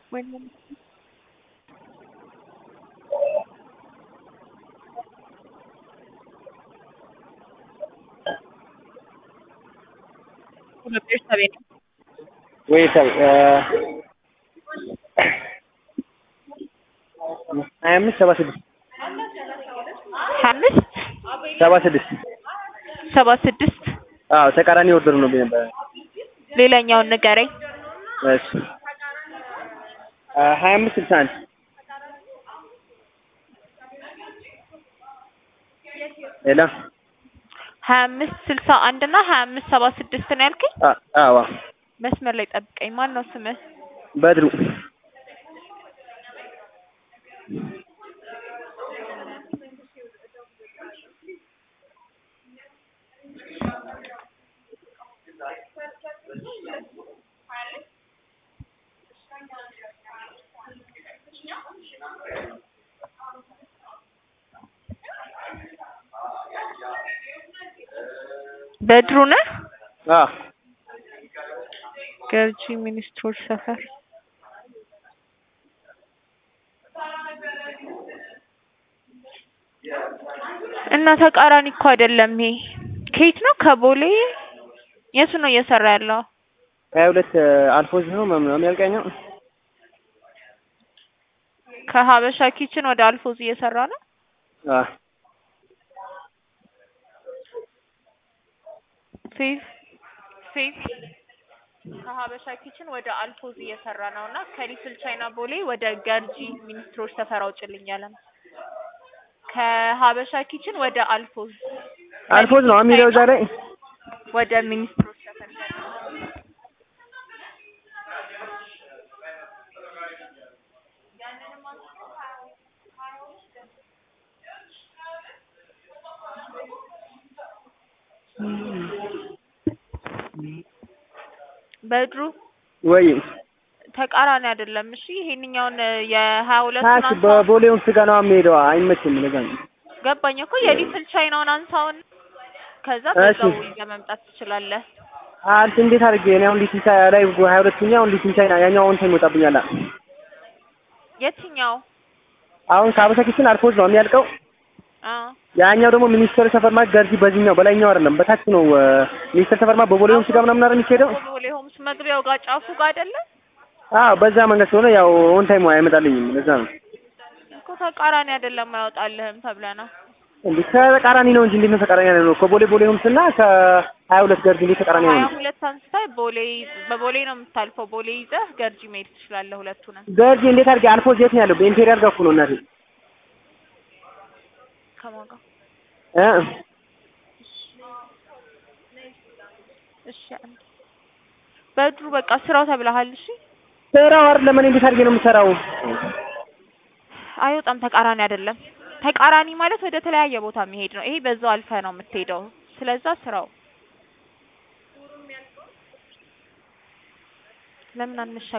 Bueno. Bueno, pero está bien. Wait, sorry. ሀያ አምስት ሰባ ስድስት ሀያ አምስት ሰባ ስድስት ሰባ ስድስት አዎ ተቃራኒ ኦርደር ነው ነበር። ሌላኛውን ንገረኝ። እሺ ሀያ አምስት ስልሳ አንድ ሌላ ሀያ አምስት ስልሳ አንድ እና ሀያ አምስት ሰባ ስድስት ነው ያልከኝ? አ- አዎ መስመር ላይ ጠብቀኝ። ማን ነው ስምህ? በድሩ በድሩ ነህ? አዎ ገርጂ ሚኒስትሮች ሰፈር እና ተቃራኒ እኮ አይደለም ይሄ። ከየት ነው? ከቦሌ የቱ ነው እየሰራ ያለው? ሀያ ሁለት አልፎዝ ነው ምናምን ያልቀኛው ከሀበሻ ኪችን ወደ አልፎዝ እየሰራ ነው። አዎ ፌቭ ፌቭ ከሀበሻ ኪችን ወደ አልፎዝ እየሰራ ነው እና ከሊትል ቻይና ቦሌ ወደ ገርጂ ሚኒስትሮች ሰፈር አውጭልኝ ያለ ነው። ከሀበሻ ኪችን ወደ አልፎዝ አልፎዝ ነው የሚለው እዛ ላይ ወደ ሚኒስትሮች ሰፈር በድሩ ወይ ተቃራኒ አይደለም። እሺ ይሄንኛውን የሀያ ሁለት ታች በቦሌውን ስጋ ነው የሚሄደው አይመችም ለዛ ነው ገባኝ እኮ የሊትል ቻይናውን አንሳውን ከዛ እሺ። በዛው ይዘህ መምጣት ትችላለህ። አንተ እንዴት አድርጌ እኔ አሁን ሊትል ቻይ ላይ ሀያ ሁለተኛ አሁን ሊትል ቻይና ያኛው እንትን ይወጣብኛል የትኛው? አሁን ከሀበሻ ኪችን አልፎዝ ነው የሚያልቀው አ ያኛው ደግሞ ሚኒስተር ሰፈር ማለት ገርጂ በዚህኛው በላይኛው አይደለም በታች ነው ሚኒስተር ሰፈር ማለት በቦሌውን ስጋ ምናምን አይደል የሚሄደው ቦሌ ሆምስ መግቢያው ጋር ጫፉ ጋር አይደለ አዎ በዛ መንገድ ስለሆነ ያው ኦን ታይም አይመጣልኝም ለዛ ነው እኮ ተቃራኒ አይደለም አይወጣልህም ተብለህ ነው። እንዴ ተቃራኒ ነው እንጂ እንዴት ነው ተቃራኒ ነው ከቦሌ ቦሌ ሆምስ እና ከሀያ ሁለት ገርጂ እንዴት ተቃራኒ ሀያ ነው ሁለት አንስታይ ቦሌ በቦሌ ነው የምታልፈው። ቦሌ ይዘህ ገርጂ መሄድ ትችላለህ ሁለቱንም። ገርጂ እንዴት አድርጌ አልፎዝ የት ነው ያለው በኢምፔሪያል ጋር እኮ ነው እናቴ ከማን ጋር? እ እሺ አንዴ በድሩ በቃ ስራው ተብለሃል። እሺ ስራው አይደለም እኔ እንዴት አድርጌ ነው የምሰራው አይወጣም። ተቃራኒ አይደለም። ተቃራኒ ማለት ወደ ተለያየ ቦታ የሚሄድ ነው። ይሄ በዛው አልፈህ ነው የምትሄደው። ስለዛ ስራው ለምን አንሻ